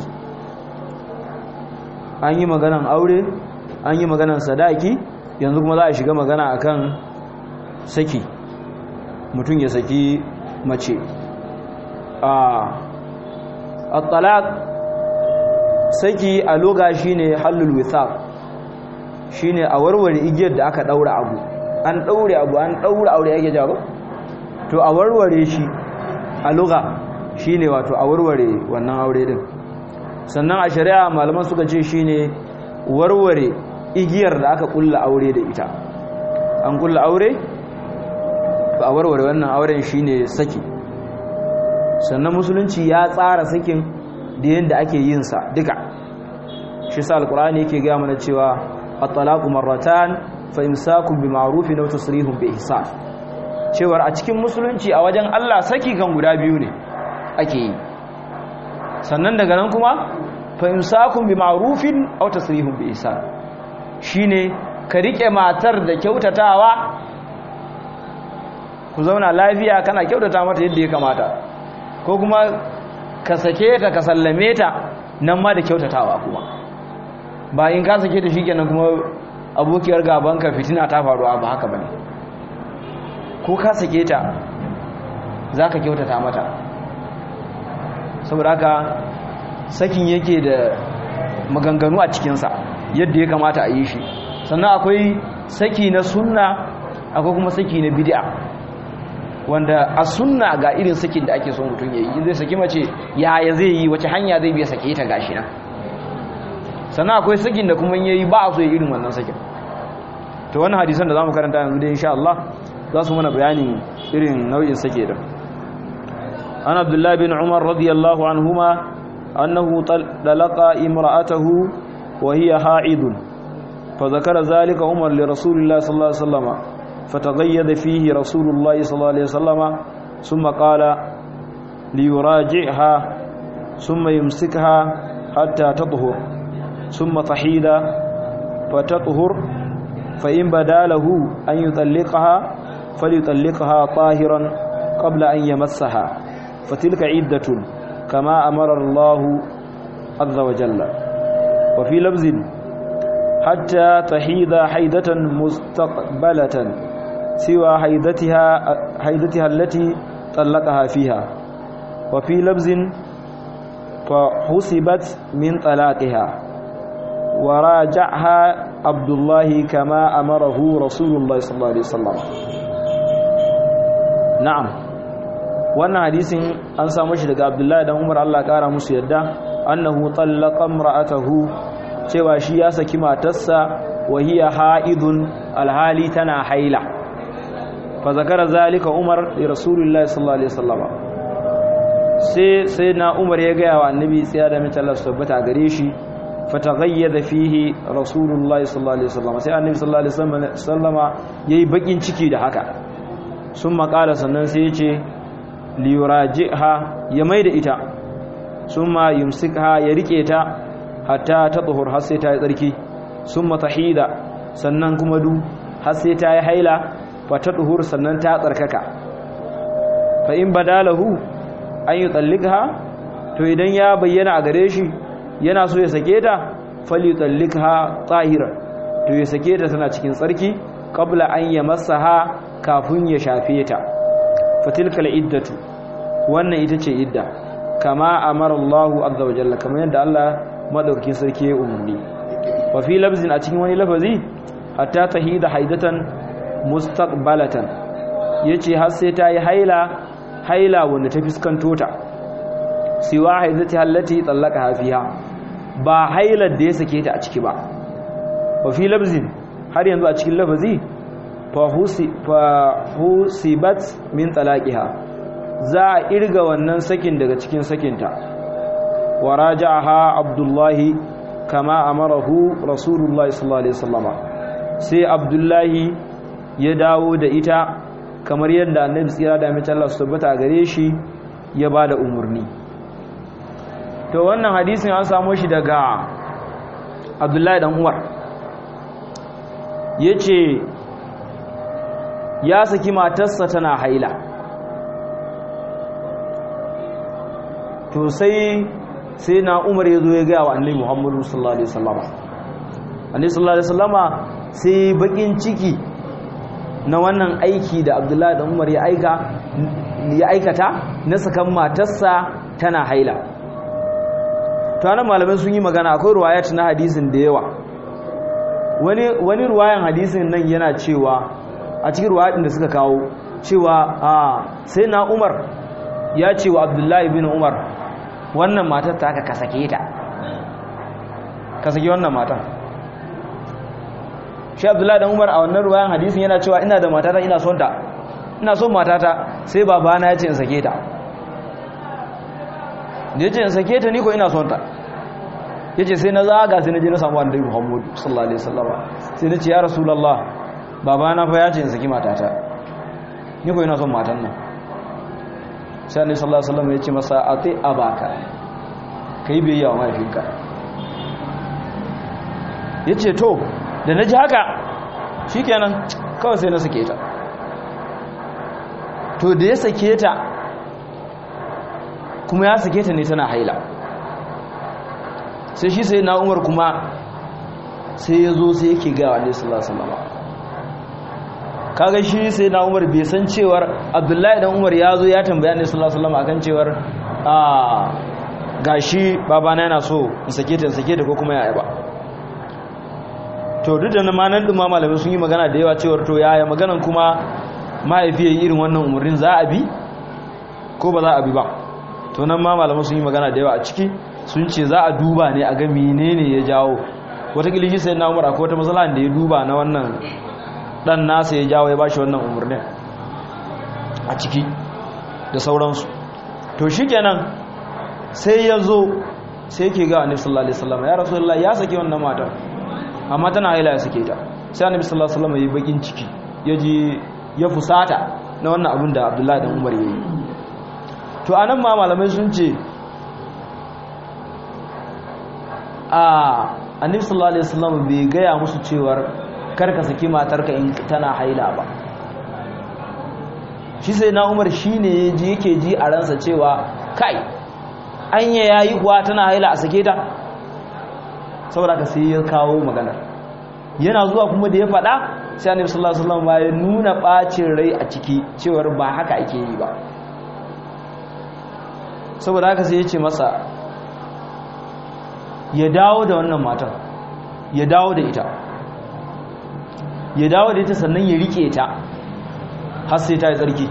an yi maganan aure an yi maganan sadaki yanzu kuma za a shiga magana akan saki mutum ya saki mace a talaq saki a loga shine halul withaq shine a warware igiyar da aka daura abu an daure abu an daura aure yake jawo to a warware shi a loga shine wato a warware wannan aure din sannan a shari'a malaman suka ce shine warware igiyar da aka kulla aure da ita an kulla aure to a warware wannan auren shine saki sannan musulunci ya tsara sakin da yadda ake yin sa duka shi sa alkur'ani yake gaya mana cewa at-talaqu marratan fa imsakun bi ma'rufin aw tasrihun bi ihsan cewar a cikin musulunci a wajen Allah saki kan guda biyu ne ake yi sannan daga nan kuma fa imsakun bi ma'rufin aw tasrihun bi ihsan shine ka rike matar da kyautatawa ku zauna lafiya kana kyautata mata yadda ya kamata ko kuma ka sake ta ka sallame ta nan ma da kyautatawa kuma ba in ka sake ta shikenan kuma abokiyar gabanka fitina ta faru ba haka bane ko ka sake ta zaka kyautata mata saboda haka sakin yake da maganganu a cikinsa yadda ya kamata a yi shi sannan akwai saki na sunna akwai kuma saki na bid'a wanda a sunna ga irin sakin da ake so mutum ya yi zai saki mace yaya zai yi wace hanya zai biya sake ta gashi na sannan akwai sakin da kuma yayi ba a so irin wannan sakin to wannan hadisan da zamu karanta yanzu dai insha Allah za su mana bayanin irin nau'in sake da an abdullahi bin umar radiyallahu anhuma annahu talaqa imra'atahu wa hiya ha'idun fa zakara zalika umar li rasulillahi sallallahu alaihi wasallam فتغيظ فيه رسول الله صلى الله عليه وسلم ثم قال ليراجعها ثم يمسكها حتى تطهر ثم تحيد فتطهر فإن بدا له أن يطلقها فليطلقها طاهرا قبل أن يمسها فتلك عدة كما أمر الله عز وجل وفي لفظ حتى تحيد حيدة مستقبلة سوى حيدتها حيدتها التي طلقها فيها وفي لفظ فحسبت من طلاقها وراجعها عبد الله كما أمره رسول الله صلى الله عليه وسلم نعم wannan hadisin an samu shi daga Abdullahi dan Umar Allah kara musu yadda annahu tallaqa imra'atahu cewa shi ya saki matarsa wa hiya haidun alhali tana haila fa zakara zalika Umar li Rasulillahi sallallahu alaihi wasallam sai sai na umar ya gaya wa annabi tsaya da mitalar su tabbata gare shi fataghayyada fihi rasulullahi sallallahu alaihi wasallam sai annabi sallallahu alaihi wasallama yayi bakin ciki da haka sun makala sannan sai ya ce liyurajiha ya maida ita summa yumsikha ya rike ta hatta ta tsohor har sai ta yi tsarki summa tahida sannan kuma du har sai ta yi haila fa ta tsohor sannan ta tsarkaka fa in badalahu an yi tsallika to idan ya bayyana a gare shi yana so ya sake ta fali tsallika tsahira to ya sake ta tana cikin tsarki qabla an yamassaha kafin ya shafe ta fatilkal iddatu wannan ita ce idda kama amara Allahu azza wa jalla kamar yadda Allah madaukakin sarki ya umarni wa fi labzin a cikin wani lafazi hatta tahida haidatan mustaqbalatan yace har sai ta yi haila haila wanda ta fiskanto ta siwa haidati allati tsallaka fiha ba hailar da ya sake ta a ciki ba wa fi labzin har yanzu a cikin lafazi fahusibat min talaqiha za a irga wannan sakin daga cikin sakinta wa raja'aha abdullahi kama amarahu rasulullahi sallallahu alaihi wasallama sai abdullahi ya dawo da ita kamar yadda annabi tsira da mace Allah su tabbata gare shi ya bada umurni to wannan hadisin an samu shi daga abdullahi dan umar yace ya saki matarsa tana haila to sai sai na umar ya zo ya gaya wa annabi muhammadu sallallahu alaihi wasallama annabi sallallahu alaihi wasallama sai bakin ciki na wannan aiki da abdullahi da umar ya aika ya aikata na sakan matarsa tana haila to anan malamai sun yi magana akwai ruwayat na hadisin da yawa wani wani ruwayan hadisin nan yana cewa a cikin ruwaɗin da suka kawo cewa a sai na umar ya ce wa abdullahi bin umar wannan matar ta ka kasake ta kasake wannan matar shi abdullahi dan umar a wannan ruwayan hadisin yana cewa ina da matata ina son ta ina son matata sai babana ya ce in sake ta da ya ce in sake ta ni ko ina son ta ya ce sai na zaga sai na je na samu annabi muhammadu sallallahu alaihi wasallam sai na ce ya rasulullah babana fa ya ce in saki matata ni ko ina son matan nan sai annabi sallallahu alaihi wasallam ya ce masa ati abaka kai biyayya wa mahaifinka yace to da naji haka shikenan kawai sai na sake ta to da ya sake ta kuma ya sake ta ne tana haila sai shi sai na umar kuma sai ya zo sai yake gawa alaihi sallallahu alaihi wasallam kaga shi sai na umar bai san cewar abdullahi dan umar ya zo ya tambaya ne sallallahu alaihi wasallam akan cewar a gashi babana yana so in sake ta in sake ta ko kuma yaya ba to duk da ma nan duma malamai sun yi magana da yawa cewar to yaya maganan kuma mahaifi yayi irin wannan umarnin za a bi ko ba za a bi ba to nan ma malamai sun yi magana da yawa a ciki sun ce za a duba ne a ga menene ya jawo wata kilishi sai na umar akwai wata matsala da ya duba na wannan dan nasa ya jawo ya bashi wannan umarnin a ciki da sauransu to shikenan sai ya zo sai yake ga annabi sallallahu alaihi wasallam ya rasulullah ya saki wannan matar amma tana haila ya sake ta sai annabi sallallahu alaihi wasallam ya yi bakin ciki ya ji ya fusata na wannan abin da abdullahi dan umar ya yi to anan ma malamai sun ce a annabi sallallahu alaihi wasallam bai gaya musu cewar karka saki matarka in tana haila ba shi sai na umar shi ne yake ji a ransa cewa kai anya ya yi kuwa tana haila a sake ta saboda ka sai ya kawo magana yana zuwa kuma da ya faɗa sai annabi sallallahu alaihi wasallam ya nuna bacin rai a ciki cewar ba haka ake yi ba saboda haka sai ya ce masa ya dawo da wannan matan ya dawo da ita ya dawo da ita sannan ya rike ta har sai ta yi tsarki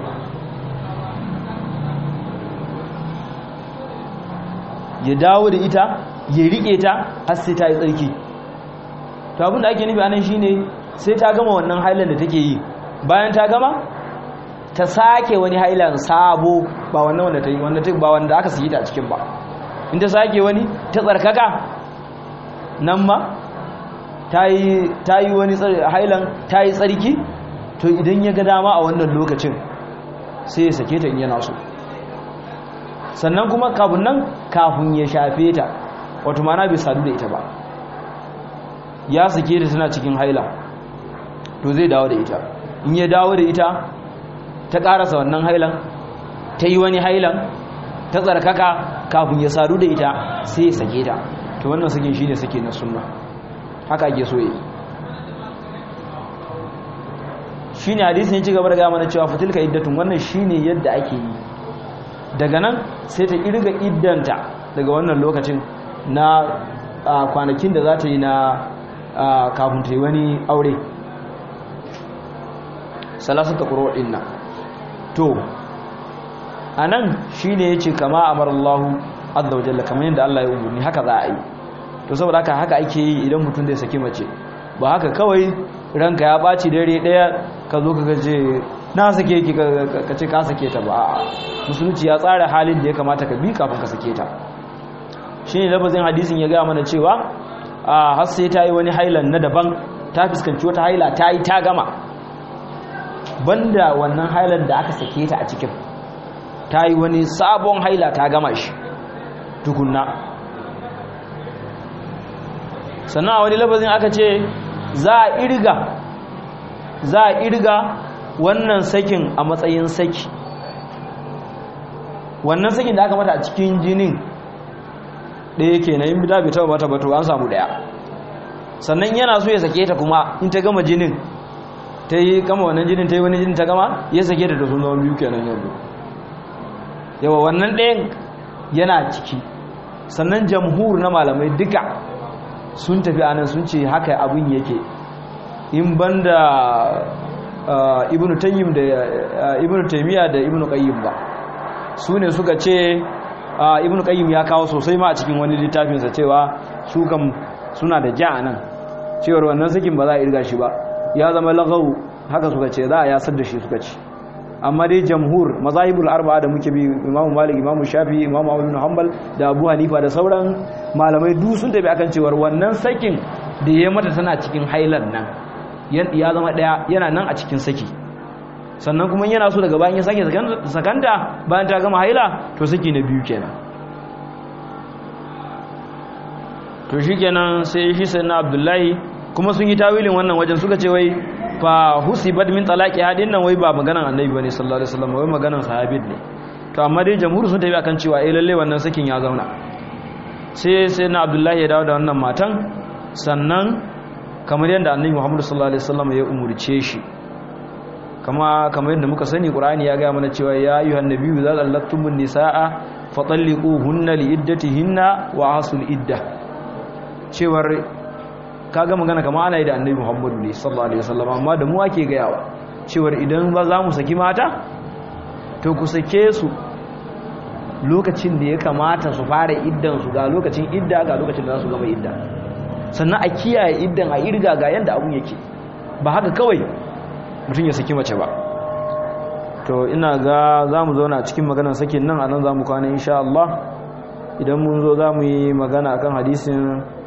ya dawo da ita ya rike ta har sai ta yi tsarki to abinda ake nufi anan shine sai ta gama wannan hailan da take yi bayan ta gama ta sake wani hailan sabo ba wannan wanda ta yi wanda ta ba wanda aka saki ta a cikin ba in ta sake wani ta tsarkaka nan ma ta yi wani hailan ta yi tsarki to idan ya ga dama a wannan lokacin sai ya sake ta in yana so sannan kuma kafin nan kafin ya shafe ta wato mana bai sadu da ita ba ya sake ta tana cikin haila to zai dawo da ita in ya dawo da ita ta karasa wannan hailan ta yi wani hailan ta tsarkaka kafin ya sadu da ita sai ya sake ta to wannan sakin shine sake na sunna haka ake so yi shine hadisin ya ci gaba da gama na cewa fatilka iddatun wannan shine yadda ake yi daga nan sai ta irga iddanta daga wannan lokacin na kwanakin da za ta yi na kafin ta yi wani aure salasun ta kuro ɗin nan to a nan shi ne ya ce kama a marallahu azza wa jalla kamar yadda Allah ya umarni haka za a yi to saboda haka haka ake yi idan mutum zai saki mace ba haka kawai ranka ya ɓaci dare ɗaya ka zo ka gaje na sake ki ka ce ka sake ta ba a musulunci ya tsara halin da ya kamata ka bi kafin ka sake ta shi ne lafazin hadisin ya gaya mana cewa a har sai ta yi wani hailan na daban ta fuskanci wata haila ta yi ta gama banda wannan hailan da aka sake ta a cikin ta yi wani sabon haila ta gama shi tukunna sannan a wani lafazin aka ce za a irga za a irga wannan sakin a matsayin saki wannan sakin da aka mata a cikin jinin ɗaya ke na yin bida bai taba mata bato an samu ɗaya sannan yana so ya sake ta kuma in ta gama jinin ta yi gama wannan jinin ta yi wani jinin ta gama ya sake ta da sun zama biyu kenan yanzu yawa wannan ɗayan yana ciki sannan jamhur na malamai duka sun tafi anan sun ce haka abin yake in banda ibnu tayyib da ibnu taymiya da ibnu qayyim ba su ne suka ce ibnu qayyim ya kawo sosai ma a cikin wani littafinsa cewa su kam suna da ja nan cewar wannan sakin ba za a irga shi ba ya zama lagawu haka suka ce za a yasar da shi suka ce amma dai jamhur mazahibul arba'a da muke bi imamu malik imamu shafi imamu abu hanbal da abu hanifa da sauran malamai duk sun tafi akan cewar wannan sakin da ya mata tana cikin hailar nan ya zama daya yana nan a cikin saki sannan kuma yana so daga bayan ya sake sakanta bayan ta gama haila to saki na biyu kenan to shi kenan sai shi sai na abdullahi kuma sun yi tawilin wannan wajen suka ce wai fa husibat min talaqi hadin nan wai ba maganan annabi bane sallallahu alaihi wasallam wai maganan sahabit ne to amma dai jamhur sun tafi akan cewa eh lalle wannan sakin ya zauna sai sai na abdullahi ya dawo da wannan matan sannan kamar yadda annabi muhammad sallallahu alaihi wasallam ya umurce shi kama kamar yadda muka sani qur'ani ya ga mana cewa ya ayyuhan nabiyyu idza allatumun nisaa fatalliquhunna liiddatihinna wa asul iddah cewar kaga magana kama ana yi da annabi muhammadu ne sallallahu alaihi wasallam amma da mu ake gayawa cewar idan ba za mu saki mata to ku sake su lokacin da ya kamata su fara iddan su ga lokacin idda ga lokacin da za su gama idda sannan a kiyaye iddan a irga ga yanda abun yake ba haka kawai mutum ya saki mace ba to ina ga za mu zauna a cikin maganar sakin nan a nan za mu kwana insha Allah idan mun zo za mu yi magana akan hadisin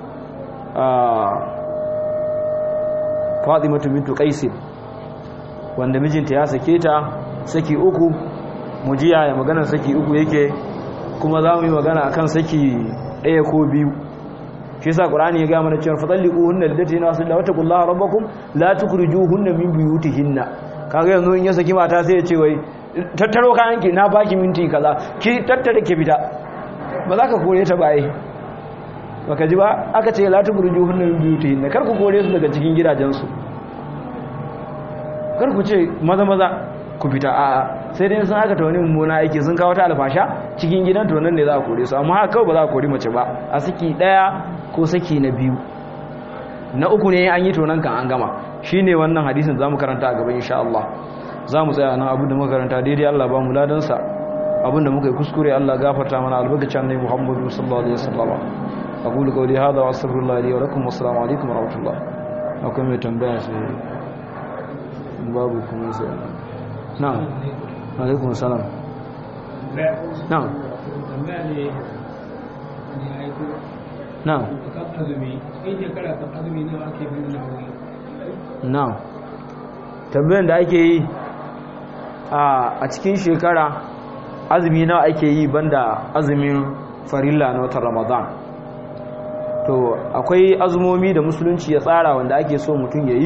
fatimatu bintu qais wanda mijinta ya sake ta saki uku mujiya ya magana saki uku yake kuma za mu yi magana akan saki ɗaya ko biyu shi yasa qur'ani ya ga mana cewa fatalliquhunna lidatina wasallahu wa taqullaha rabbakum la tukhrijuhunna min buyutihinna kaga yanzu in ya saki mata sai ya ce wai tattaro kayan ki na baki minti kaza ki tattare ki fita ba za ka kore ta baye baka ji ba aka ce la tukhrijuhunna min buyutihinna kar ku kore su daga cikin gidajensu kar ku ce maza maza ku fita a'a sai dai sun aka ta wani mummuna aiki sun kawo ta alfasha cikin gidan to nan ne za a kore su amma haka kawai ba za a kore mace ba a saki daya ko saki na biyu na uku ne an yi tonan kan an gama shine wannan hadisin zamu karanta a gaban insha Allah zamu tsaya nan abin da muka karanta daidai Allah ba mu ladan sa abin da muka yi kuskure Allah gafarta mana albarkacin annabi Muhammadu sallallahu alaihi wasallam aqulu qawli hadha wa astaghfirullah li wa lakum wa assalamu alaikum wa rahmatullah akwai mai tambaya sai babu kuma sai na'am alaikum salam na'am tambaya ne ne aiko na'am kan azumi in shekara kan azumi nawa ake bin na wuri na'am tambayan da ake yi a cikin shekara azumi nawa ake yi banda azumin farilla na watan ramadan to akwai azumomi da musulunci ya tsara wanda ake so mutum ya yi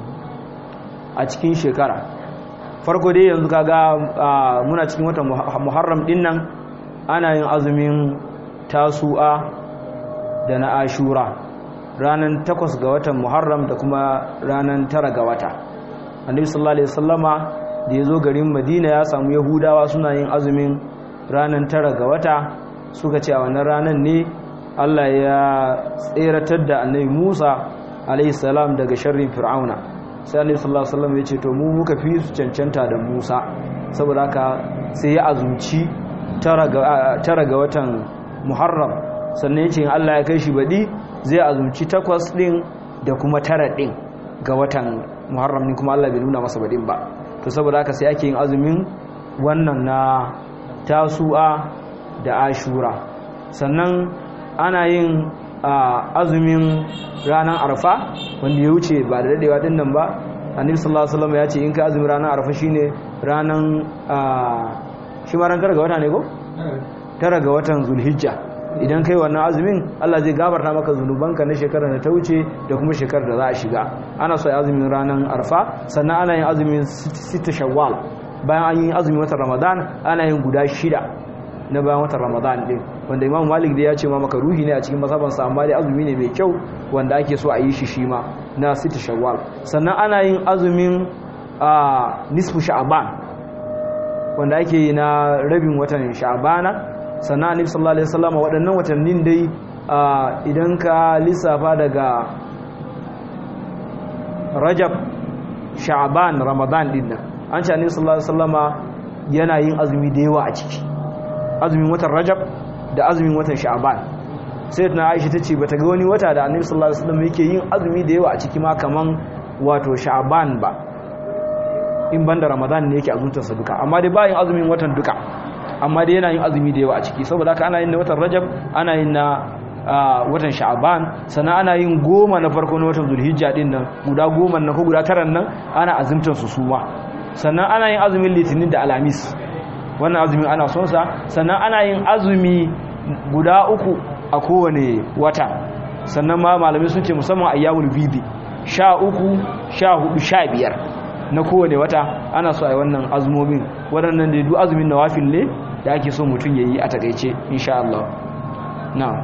a cikin shekara farko dai yanzu kaga muna cikin watan muharram din nan ana yin azumin tasu'a da na ashura ranar takwas ga watan muharram da kuma ranar tara ga wata annabi sallallahu alaihi wasallama da ya zo garin madina ya samu yahudawa suna yin azumin ranar tara ga wata suka ce a wannan ranar ne allah ya tseratar da annabi musa alaihi salam daga sharrin fir'auna sai annabi sallallahu alaihi wasallam ya ce to mu muka fi su cancanta da musa saboda haka sai ya azumci tara ga watan muharram sannan ya ce allah ya kai shi baɗi zai azumci takwas ɗin da kuma tara ɗin ga watan muharram ne kuma allah bai nuna masa baɗin ba to saboda haka sai ake yin azumin wannan na tasu'a da ashura sannan ana yin azumin ranar arfa wanda ya wuce ba da daɗewa ɗin nan ba annabi sallallahu alaihi wasallam ya ce in ka azumin ranar arfa shine ranar shi ma ran tara ga wata ne ko tara ga watan zulhijja idan kai wannan azumin Allah zai gafarta maka zunubanka na shekarar da ta wuce da kuma shekarar da za a shiga ana so azumin ranar arfa sannan ana yin azumin sita shawwal bayan an yi azumin watan ramadan ana yin guda shida na bayan watan ramadan din wanda imam malik da ya ce ma maka ruhi ne a cikin masabansa amma dai azumi ne mai kyau wanda ake so a yi shi shi ma na sita shawwal sannan ana yin azumin nisfu sha'ban wanda ake yi na rabin watan sha'bana sannan annabi sallallahu alaihi wasallam waɗannan watannin dai idan ka lissafa daga Rajab Sha'ban Ramadan din nan an ce annabi sallallahu alaihi wasallama yana yin azumi da yawa a ciki azumin watan Rajab da azumin watan Sha'ban sai na Aisha tace bata ga wani wata da annabi sallallahu alaihi wasallam yake yin azumi da yawa a ciki ma kaman wato Sha'ban ba in banda Ramadan ne yake azumtarsa duka amma dai ba yin azumin watan duka amma dai yana yin azumi da yawa a ciki saboda haka ana yin na watan rajab ana yin na watan sha'aban sannan ana yin goma na farko na watan zulhijja din nan guda goma na ko guda taran nan ana azumtar su suma sannan ana yin azumin litinin da alamis wannan azumin ana son sa sannan ana yin azumi guda uku a kowane wata sannan ma malamai sun ce musamman ayyamul bidi sha uku sha hudu sha biyar na kowane wata ana so a yi wannan azumomin waɗannan da duk azumin nawafil ne da ake so mutum ya yi a takaice insha Allah na'am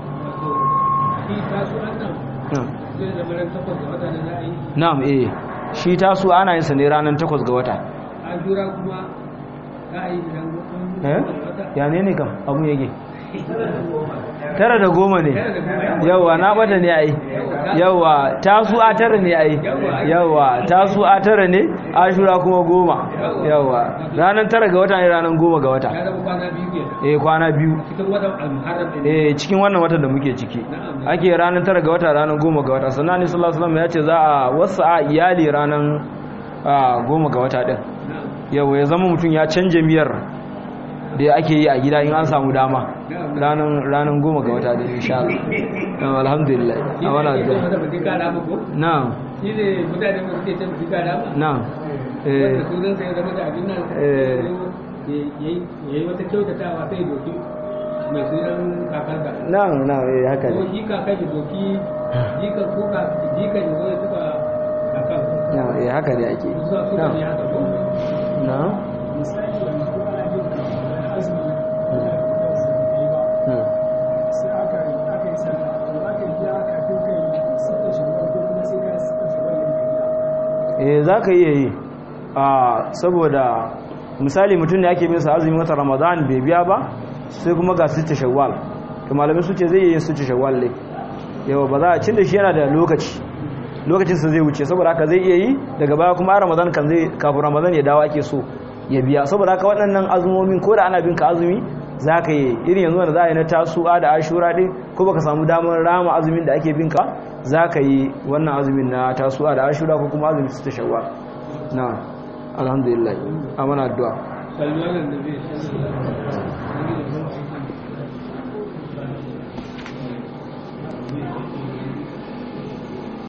na'am eh shi tasu ana yin sa ne ranar takwas ga wata ajura kuma za a yi eh ya ne ne kam abu yake tara da goma ne yawa na bata ne ai yawa tasu a tara ne ai yawa tasu a tara ne ashura kuma goma yawa ranar tara ga wata ne ranar goma ga wata eh kwana biyu eh cikin wannan watan da muke ciki ake ranar tara ga wata ranar goma ga wata sannan ni sallallahu alaihi wasallam ya ce za a wasa a iyali ranar goma ga wata din yawa ya zama mutum ya canje miyar da ake yi a gida in an samu dama ranar goma ga wata da insha Allah alhamdulillah a wana da na'am shi ne mutane masu ke can fi gara ba na'am wanda sunan sai zama da abin nan ya yi wata kyautatawa sai doki mai sunan kakar da na'am na'am eh haka ko ne shi kakar da doki jikan ko jikan ya zo ya tuka kakar na'am eh haka ne ake yi. su suka ne haka ko na'am misali yanzu ko ana bin ka wani azumi na'am sai aka aka yi sallah to za ka biya kafin kai sita shawar ko kuma sai ka sita shawar yin biya eh za ka iya yi a saboda misali mutum ne ake bisa azumin wata ramadan bai biya ba sai kuma ga sita shawwal to malamai su ce zai iya yin sita shawwal ne yawa ba za a cin da shi yana da lokaci lokacinsa zai wuce saboda haka zai iya yi daga baya kuma a ramadan kan zai kafin ramadan ya dawo ake so ya biya saboda haka waɗannan azumomin ko da ana bin ka azumi za ka yi irin yanzu wanda za a yi na tasu'a da ashura ɗin ko baka samu damar rama azumin da ake bin ka za ka yi wannan azumin na tasu'a da ashura ko kuma azumin su ta shawwa na alhamdulillah amana addu'a sallallahu alaihi wa sallam